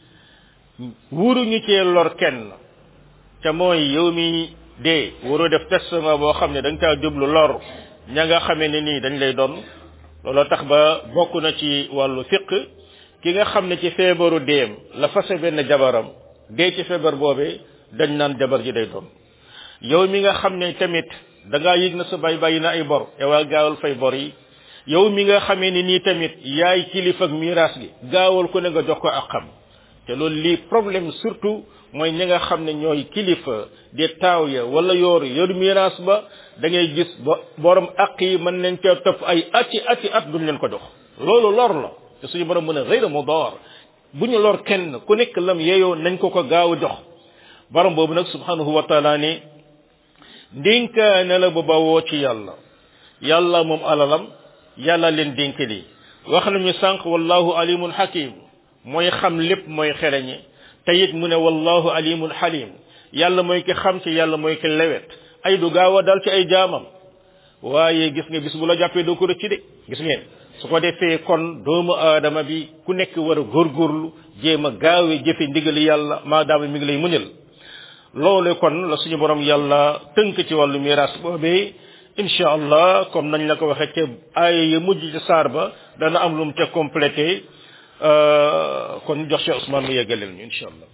wuruñu cee lor kenn te mooy yow mi dee waroo def testament boo xam ne da nga caa jublu lor ña nga xamee ne nii dañ lay doon looloo tax ba bokk na ci wàllu fiq ki nga xam ne ci feebaru deem la fase benn jabaram dee ci feebar boobee dañ naan jabar ji day doon yow mi nga xam ne tamit da ngaa yëg na sa bay bàyyi na ay bor yow gaawal fay bor yi yow mi nga xamee ni nii tamit yaay kilifa ak miraas gi gaawal ko ne nga jox ko ak xam te loolu lii problème surtout mooy ñi nga xam ne ñooy kilifa di taaw ya wala yoor yor miraas ba da ngay gis ba borom aq yi mën nañ ca topp ay ati ati at duñ leen ko jox loolu lor la te suñu borom mën a xëyra mu door bu ñu lor kenn ku nekk lam yeeyoo nañ ko ko gaaw a jox borom boobu nag subhanahu wa taala ne ndénkaane la bu bawoo ci yàlla yàlla moom alalam yàlla leen dénk lii wax nañu sànq wallahu alimun hakim mooy xam lépp mooy xereñe te it mu ne wallahu alimul halim yàlla mooy ki xam ci yàlla mooy ki lewet ay du gaaw a dal ci ay jaamam waaye gis nga bis bu la jàppee doo ko rëcc de gis ngeen su ko defee kon doomu aadama bi ku nekk war a góorgóorlu jéem a gaawee jëfe ndigali yàlla maadaama mi ngi lay muñal loole kon la suñu borom yàlla tënk ci wàllu miraas boobee incha allah comme nañ la ko waxee ca aaya ya mujj ci saar ba dana am lu mu ca complété kon jox Cheikh Ousmane mu yeggaleel ñu incha allah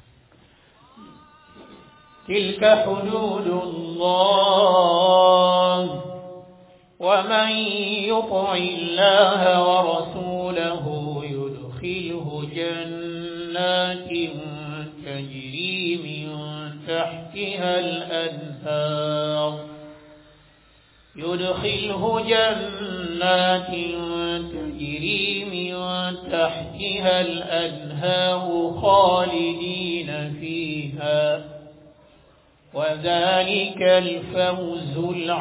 تلك حدود الله ومن يطع الله ورسوله يدخله جنات تجري من تحتها الأنهار يدخله جنات تجري من تحتها الأنهار خالدين فيها وذلك الفوز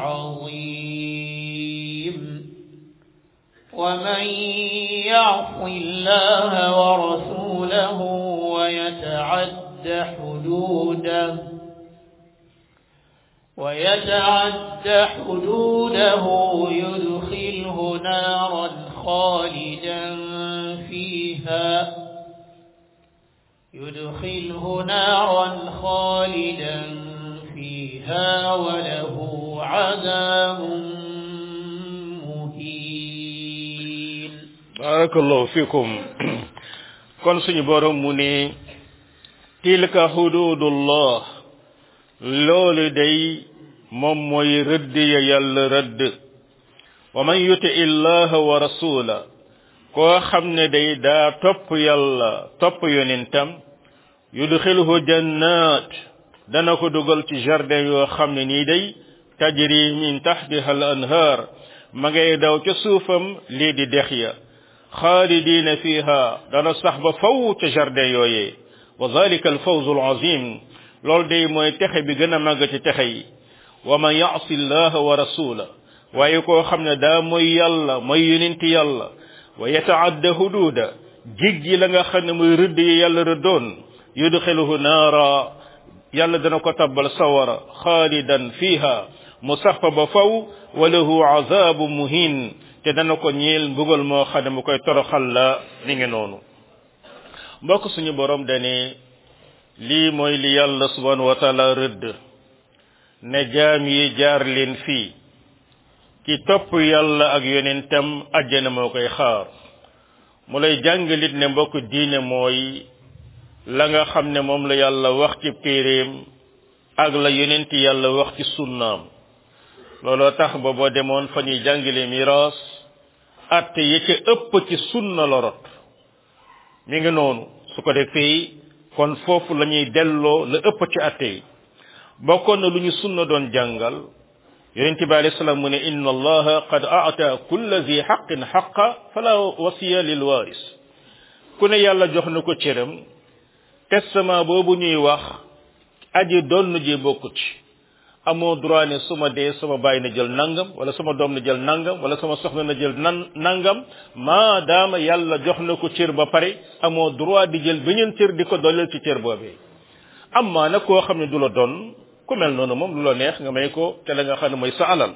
العظيم ومن يعص الله ورسوله ويتعد حدوده ويتعد حدوده يدخله نارا خالدا فيها يدخله نارا خالدا فيها وله عذاب مهين barakallahu fikum kon suñu borom mu ne tilka hududullah loolu day moom mooy rëdd ya yàlla rëdd wa man yuti illaha wa rasula koo xam ne day daa topp yàlla topp yonentam yudxilhu jannat dana ko dugal ci jardin yoo xam ne nii day tajri min taxtiha al anhaar ma ngay daw ca suufam lii di dex ya xaalidina fiha dana sax ba faw ca jardin yooyee wa dalika al fawzu al azim loolu day mooy texe bi gën a màgg ci texe yi wa man yaasi llaha wa rasula waaye koo xam ne daa mooy yàlla mooy yonenti yàlla wa yataadda hududa jiggi la nga xam ne muy rëdd yi yàlla rëddoon yudxiluhu naara yàlla dana ko tabbal sawara xaalidan fiha mu sax fa ba faw wa lahu azabu muhin te dana ko ñeel mbugal moo xam ne mu koy toroxal la ni ngi noonu mbokk suñu borom dane lii mooy li yàlla subhanahu wa taala rëdd ne jaam yi jaar leen fii ki topp yàlla ak yonentam àjjana moo koy xaar mu lay jàngalit ne mbokk diine mooy la nga xam ne moom la yàlla wax ci téeréem ak la yonent yàlla wax ci sunnaam looloo tax ba boo demoon fa ñuy jàngale miraas atte yi ca ëpp ci sunna la rot mi ngi noonu su ko defee kon foofu la ñuy delloo la ëpp ci atte yi bokkoon na lu ñu sunna doon jàngal yonente bi alayhi salaam mu ne inna allaha qad aata kulla zi xaqin xaqa fala wasiya lil waris ku ne yàlla jox na ko cëram testament boobu ñuy wax aji donn ji bokku ci amoo droit ne suma dee sama bàyyi na jël nangam wala sama doom na jël nangam wala sama soxna na jël nan nangam maadaama yàlla jox na ko cër ba pare amoo droit di jël beneen cër di ko dolleel ci cër boobee amma nag koo xam ne du la doon ku mel noonu moom lu la neex nga may ko te la nga xam ne mooy sa alal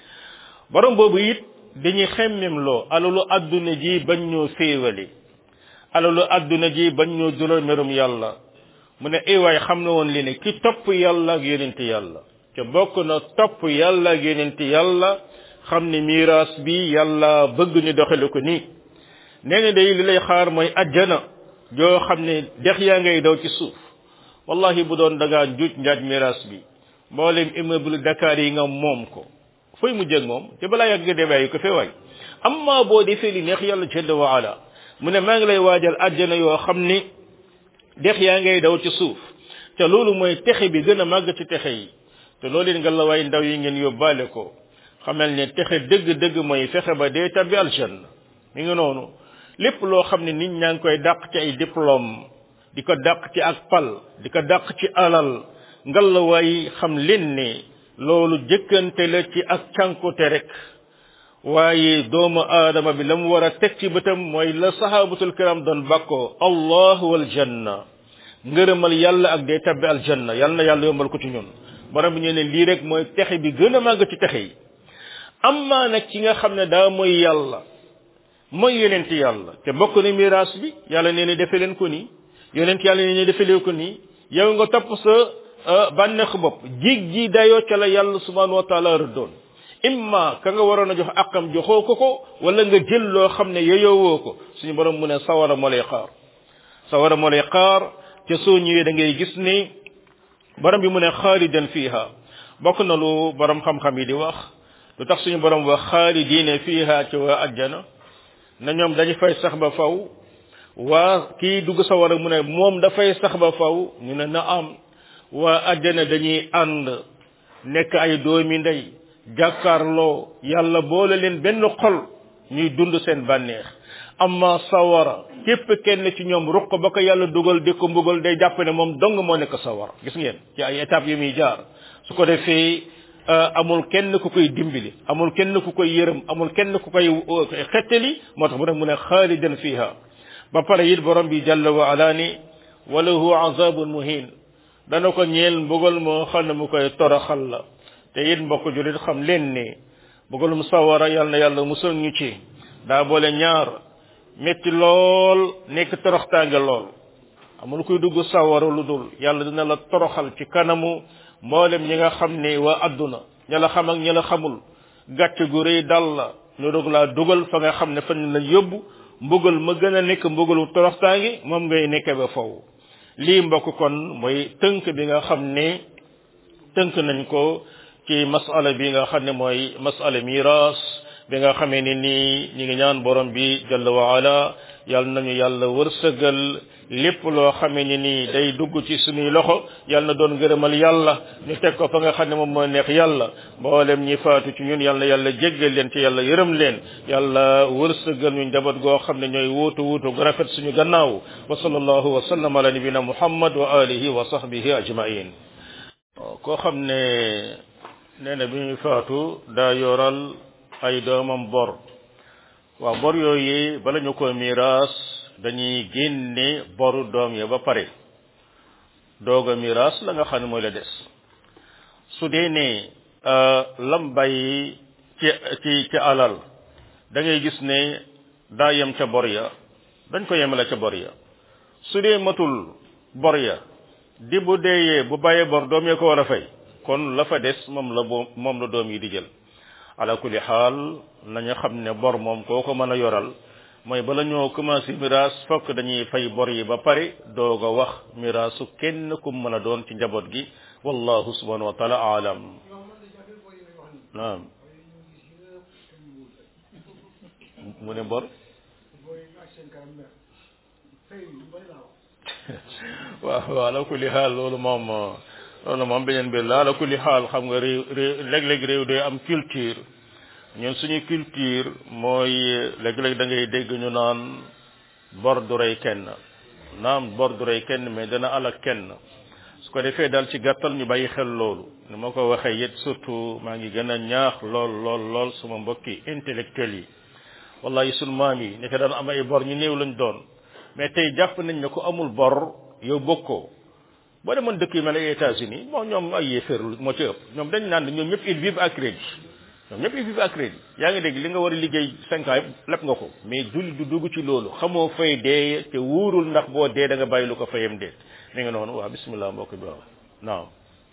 borom boobu it dañuy xemmem loo alalu adduna ji bañ ñoo féewali alalu adduna ji bañ ñoo jural merum yàlla mu ne ay waay xam na woon li ne ki topp yàlla ak yonente yàlla te bokk na topp yàlla ak yonente yàlla xam ne miraas bi yàlla bëgg ñu doxale ko nii nee na day li lay xaar mooy ajjana joo xam ne dex yaa ngay daw ci suuf wallahi bu doon dangaa njuuj njaaj miraas bi mboolem immeuble Dakar yi nga moom ko fooy mu jëg moom te balaa yàgg nga dee ko fee waay amma boo defee li neex yàlla jalla wa ala mu ne maa ngi lay waajal àjjana yoo xam ni dex yaa ngay daw ci suuf te loolu mooy texe bi gën a màgg ci texe yi te loolu it nga la waay ndaw yi ngeen yóbbaale ko xamal ne texe dëgg-dëgg mooy fexe ba dee tabbi aljanna mi ngi noonu lépp loo xam ne nit ñaa ngi koy dàq ci ay diplôme di ko dàq ci ak pal di ko dàq ci alal ngal la waay xam leen ne loolu jëkkante la ci ak cànkute rek waaye doomu aadama bi la mu war a teg ci bëtam mooy la sahabatul kiram doon bàkkoo allah wal janna ngërëmal yàlla ak day tabbi aljanna yàlla na yàlla yombal ko ci ñun borom bi ñu ne lii rek mooy texe bi gën a màgg ci texe yi amma nag ci nga xam ne daa mooy yàlla mooy yonent yàlla te bokk na miraas bi yàlla nee na defe leen ko nii yonent yàlla nee na defe leen ko nii yow nga topp sa bànneexu bopp jig ji dayoo ca la yàlla subhanahu wa taala rëddoon imma ka nga waroon a jox akam joxoo ko ko wala nga jël loo xam ne yeyoowoo ko suñu borom mu ne sawara moo lay xaar sawara moo lay xaar te soo ñëwee da ngay gis ni borom bi mu ne xaalidan fiha bokk na lu borom xam-xam yi di wax lu tax suñu borom wax xaalidiine fiha ci waa ajjana na ñoom dañu fay sax ba faw waa kii dugg sawara mu ne moom dafay sax ba faw ñu ne na am waa ajjana dañuy ànd nekk ay doomi ndey jàkkaarloo yàlla boole leen benn xol ñuy dund seen bànneex amma sawara képp kenn ci ñoom ruq ba ko yàlla dugal di ko mbugal day jàpp ne moom dong moo nekk sawara gis ngeen ci ay étapes yu muy jaar su ko defee amul kenn ku koy dimbali amul kenn ku koy yërëm amul kenn ku koy xettali moo tax mu ne mu ne xaalidan fiha ba pare it borom bi jalla wa ala ni walahu azabun muhin dana ko ñeel mbugal moo xam ne mu koy toroxal la te it mbokk julit xam leen ne mbugalum sawara yàlla na yàlla musal ñu ci daa boole ñaar metti lool nekk toroxtaange lool amul kuy dugg sawara lu dul yàlla dina la toroxal ci kanamu mboolem ñi nga xam ne waa adduna ña la xam ak ña la xamul gàcce gu rëy dal la ñu dog laa dugal fa nga xam ne fan la yóbbu mbugal ma gën a nekk mbugalu toroxtaange moom ngay nekke ba faw lii mbokk kon mooy tënk bi nga xam ne tënk nañ ko ci masala bi nga xam ne mooy masala miras bi nga xamee ni nii ñi ngi ñaan borom bi jalla wa ala yàlla nañu yàlla wërsëgal lépp loo xamee ni nii day dugg ci suñuy loxo yàlla na doon gërëmal yàlla ñu teg ko fa nga xam ne moom moo neex yàlla mboolem ñi faatu ci ñun yàlla yàlla jéggal leen ci yàlla yërëm leen yàlla wërsëgal ñu njaboot goo xam ne ñooy wuutu wuutu gu rafet suñu gannaaw wa sallallahu wa sallam ala nabina muhammad wa alihi wa sahbihi ajmain koo xam ne nee na bi muy faatu daa yoral ay doomam bor waaw bor yooyu bala ñu ko miraas dañuy génne boru doom ya ba pare doog a miraas la nga xam ne mooy la des su dee ne lam bàyyi ci ci ci alal da ngay gis ne daa yem ca bor ya dañ ko yemale ca bor ya su dee matul bor ya di bu deeyee bu bàyyee bor doom ya ko war a fay kon la fa des moom la bo moom la doom yi di jël ala kulli xaal nañu xam ne bor moom koo ko mën a yoral mooy bala ñoo commencé miraas fokk dañuy fay bor yi ba pare doog a wax miraasu kenn ku mën a doon ci njaboot gi wallahu subhanahu wa taala aalam naam mu ne bor waaw waaw ala kulli xaal loolu moom loolu moom beneen mbir la ala kulli xaal xam nga réew réew léeg-léeg réew day am culture ñun suñu culture mooy léeg-léeg da ngay dégg ñu naan bor du rey kenn naam bor du rey kenn mais dana alak kenn su ko defee daal ci gàttal ñu bàyyi xel loolu ni ma ko waxee it surtout maa ngi gën a ñaax lool lool lool suma mbokki intellectuels yi wallahi sunu maam yi nekk daan am ay bor ñu néew lañ doon mais tey jàpp nañ ne ku amul bor yow bokkoo boo demoon dëkk yu mel ay États-Unis bon ñoom ay yéeféer moo ci ëpp ñoom dañ naan ñoom ñëpp ils vivent à crédit ñoom ñëpp ils vivent à crédit yaa ngi dégg li nga war a liggéey cinq ans yëpp lépp nga ko mais julli du dugg ci loolu xamoo fay dee te wóorul ndax boo dee da nga bàyyi lu ko fayam déet mi nga noonu waaw bismillah mbokk bi waaw naam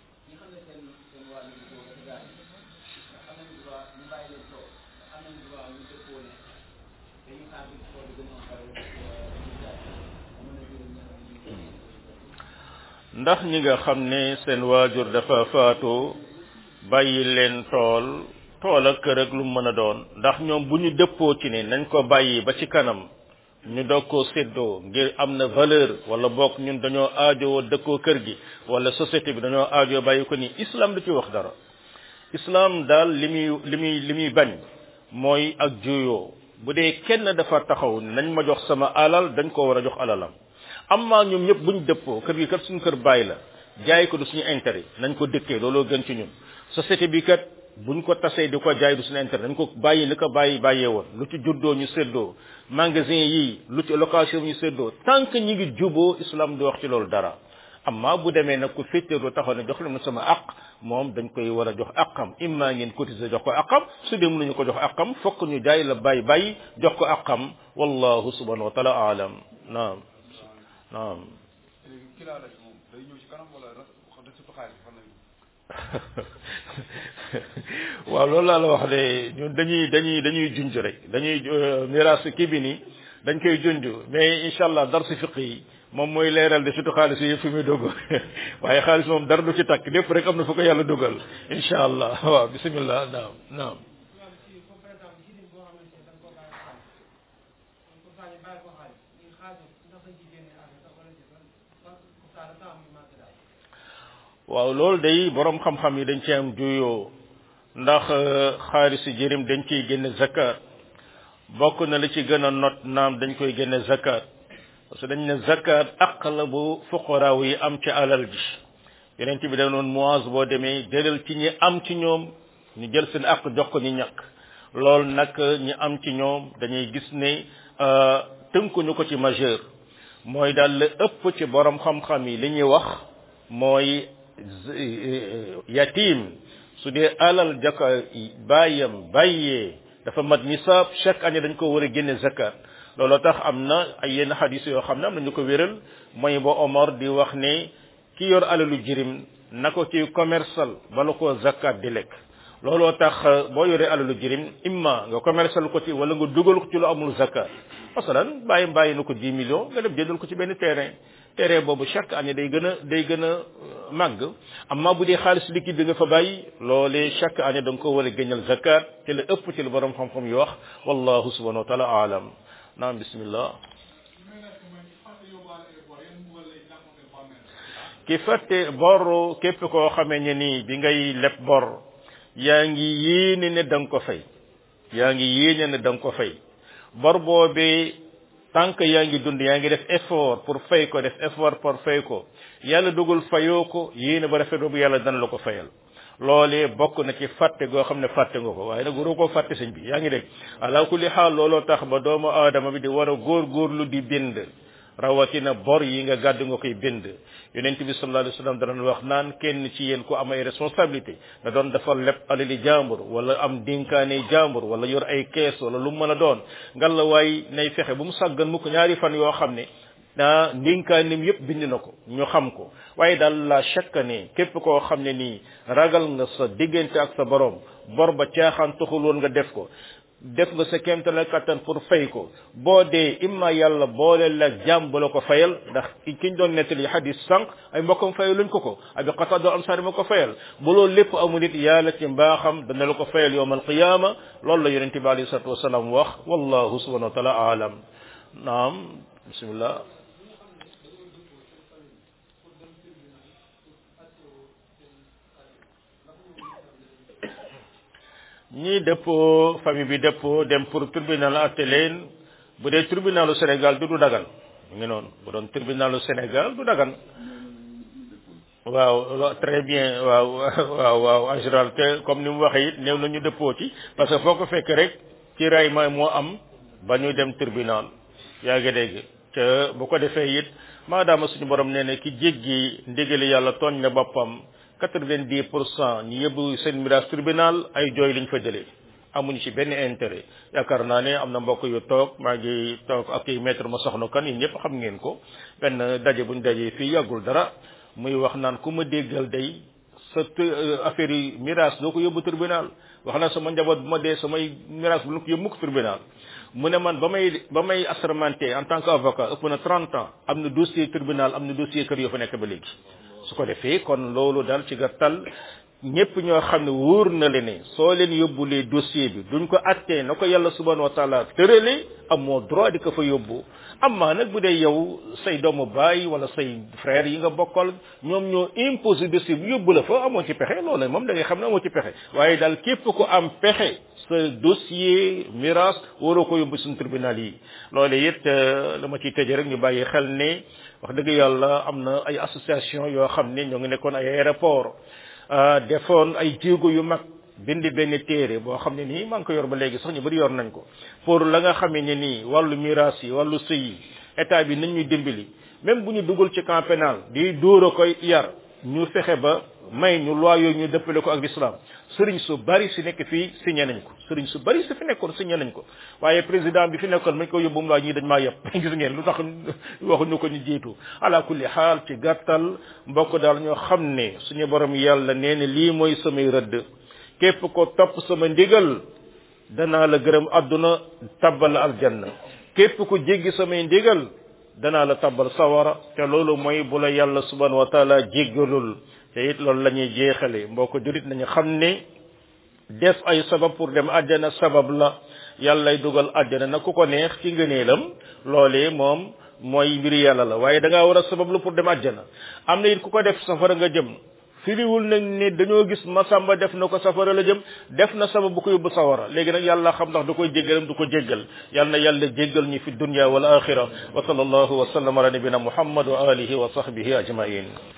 ndax ñi nga xam ne seen waajur dafa faatu bàyyi leen tool tool ak kër ak lu mën a doon ndax ñoom bu ñu dëppoo ci ne nañ ko bàyyi ba ci kanam ñu doog koo séddoo ngir am na valeur wala bokk ñun dañoo aajowoo dëkkoo kër gi wala société bi dañoo aajoo bàyyi ko ni islam du ci wax dara islam daal li muy li muy li muy bañ mooy ak juyoo bu dee kenn dafa taxaw nañ ma jox sama alal dañ ko war a jox alalam amma ñoom ñëpp buñ dëppoo kër gi kat suñu kër bàyyi la jaay ko du suñu intérêt nañ ko dëkkee looloo gën ci ñun société bi kat buñ ko tasee di ko jaay du suñu intérêt dañ ko bàyyi li ko bàyyi bàyyee woon lu ci juddoo ñu séddoo magasin yi lu ci location ñu séddoo tant que ñi ngi juboo islam di wax ci loolu dara amma bu demee nag ku féeteerlu taxaw ne jox leen sama aq moom dañ koy war a jox aqam imma ngeen cotiser jox ko aqam su dee mënuñu ko jox aqam fokk ñu jaay la bàyyi bàyyi jox ko aqam wallahu subhanahu wa taala alam naam naam waaw loolu laa la wax de ñun dañuy dañuy dañuy junj rek dañuy miraas kii bi nii dañ koy junj mais incha allah dar si fiq yi moom mooy leeral de surtout xaalis yi fi muy dugg waaye xaalis moom dara du ci takk lépp rek am na fu ko yàlla dugal incha allah waaw bisimilah naam naam. waaw loolu day borom xam-xam yi dañ ci am juyoo ndax xaalisu jërim dañ ciy génne zakat bokk na li ci gën a not naam dañ koy génne zakat parce que dañ ne zakat aq la bu fuqaraaw yi am ci alal ji yeneen bi da noon moise boo demee jëlal ci ñi am ci ñoom ñu jël seen aq jox ko ñi ñàkk loolu nag ñi am ci ñoom dañuy gis ne tënkuñu ko ci majeur mooy daal la ëpp ci borom xam-xam yi li ñuy wax mooy yatim su dee alal jaka bàyyam bàyyee dafa mat nisaab chaque année dañ ko war a génne zakat loolu tax am na ay yenn xadis yoo xam ne am na ñu ko wéral mooy ba Omar di wax ne ki yor alalu jirim na ko ci commercial bala ko zakat di lekk looloo tax boo yoree alalu jirim imma nga commercial ko ci wala nga dugal ko ci lu amul zakat masalan bàyyi bàyyi na ko 10 millions nga dem jëndal ko ci benn terrain terrain boobu chaque année day gën a day gën a màgg amma bu dee xaalis liquide bi nga fa bàyyi loolee chaque année da nga ko war a génnal zakat te la ëpp ci la borom xam-xam yi wax wallahu subhanahu wa taala alam naam bismillah ki fàtte bor képp koo xamee ne nii bi ngay leb bor yaa ngi yéene ne da nga ko fay yaa ngi yéene ne da nga ko fay bor boobee tant que yaa ngi dund yaa ngi def effort pour fay ko def effort pour fay ko yàlla dugul fayoo ko yéene ba rafet bu yàlla dana la ko fayal loolee bokk na ci fàtte goo xam ne fàtte nga ko waaye nag waroo koo fàtte sëñ bi yaa ngi dégg ala kulli xaal looloo tax ba doomu aadama bi di war a góor-góorlu di bind rawatina bor yi nga gàddu nga koy bind yonent bi sallallahu alayhi wasallam dana wax naan kenn ci yéen ku am ay responsabilité da doon dafa leb alali jàmbur wala am dénkaane jàmbur wala yor ay kees wala lu mu mën a doon ngal la waay nay fexe bu mu sàggan mu ko ñaari fan yoo xam ne ah ndénkaanim yépp bind na ko ñu xam ko waaye daal la chaque ne képp koo xam ne nii ragal nga sa diggante ak sa borom bor ba caaxaan taxul woon nga def ko def nga sa kéemtala kattan pour fay ko boo dee imma yàlla boole la jàmm ba la ko fayal ndax kiñ doon nettali hadis sànq ay mbokkam fayal luñ ko ko abi qatado ansari ma ko fayal bu loolu lépp amul it yàlla ci mbaaxam dana la ko fayal yowm alqiyama loolu la yonente bi alayhi salatu wasalaam wax wallahu subhanahu wa taala aalam naam bismillah ñii dëppoo famille bi dëppoo dem pour tribunal atte leen bu dee tribunalu Sénégal du du dagan mu ngi noonu bu doon tribunalu Sénégal du dagan waaw très bien waaw waaw waaw en général te comme ni mu waxee it néew na ñu dëppoo ci parce que foo ko fekk rek ci ray ma moo am ba ñu dem tribunal yaa ngi dégg te bu ko defee it maadaama suñu borom nee na ki jéggi ndigali yàlla tooñ na boppam quatre-vingt-dix pour cent ñu yóbbu seen miraas tribunal ay jooy lañ fa jëlee amuñu ci benn intérêt yaakaar naa ne am na mbokk yu toog maa ngi toog ak i maître ma soxna kan yéen ñëpp xam ngeen ko benn daje buñ dajee fii yàggul dara muy wax naan ku ma déggal day sa affaire yi miraas doo ko yóbbu tribunal wax na sama njaboot bu ma dee samay miraas bu ko yóbbu mukk tribunal mu ne man ba may ba may assermenté en tant que avocat ëpp na trente ans am na dossier tribunal am na dossier kër yoo fa nekk ba léegi su ko defee kon loolu daal ci gàttal ñëpp ñoo xam ne wóor na le ne soo leen yóbbulee dossier bi duñ ko attee na ko yàlla subhanahu wa taala tërale amoo droit di ko fa yóbbu amma nag bu dee yow say doomu baay wala say frère yi nga bokkal ñoom ñoo imposé dossier bi yóbbu la fa amoo ci pexe loolu moom da ngay xam ne amoo ci pexe waaye daal képp ko am pexe sa dossier miraas waroo ko yóbbu suñu tribunal yi loolu it la ma ciy tëjee rek ñu bàyyi xel ne wax dëgg yàlla am na ay association yoo xam ne ñoo ngi nekkoon ay aéroport defoon ay jéego yu mag bindi benn téere boo xam ne nii maa ngi ko yor ba léegi sax ñu bari yor nañ ko pour la nga xamee ne nii wàllu miraas yi wàllu sëy yi état bi nañ ñuy dimbali même bu ñu dugal ci camp pénal di dóor a koy yar ñu fexe ba may ñu loi yooyu ñu dëppale ko ak l'islam sëriñ su bari si nekk fii signé nañ ko sëriñ su bari si fi nekkoon signé nañ ko waaye président bi fi nekkoon mañ ko yóbbu mu laa ñii dañ maa yëpp gis ngeen lu tax waxuñu ko ñu jiitu ala kulli xaal ci gàttal mbokk daal ñoo xam ne suñu borom yàlla nee na lii mooy samay rëdd képp ko topp sama ndigal danaa la gërëm àdduna tabbal la aljanna képp ku jéggi samay ndigal danaa la tabbal sawara te loolu mooy bu la yàlla subhanahu wa taala jéggalul te it loolu la ñuy jeexale mbokk jurit nañu xam ne def ay sabab pour dem àjjana sabab la yàllay dugal àjjana na ku ko neex ci ngëneelam loolee moom mooy mbiri yàlla la waaye da ngaa war a sabab lu pour dem àjjana am na it ku ko def safara nga jëm firiwul nag ne dañoo gis masamba def na ko safara la jëm def na sabab bu ko yóbbu sawara léegi nag yàlla xam ndax du koy jéggalam du ko jéggal yal na yàlla jéggal ñu fi dunya wal axira wa sallallahu wa sallam ala nabina muhammad wa alihi wa sahbihi ajmain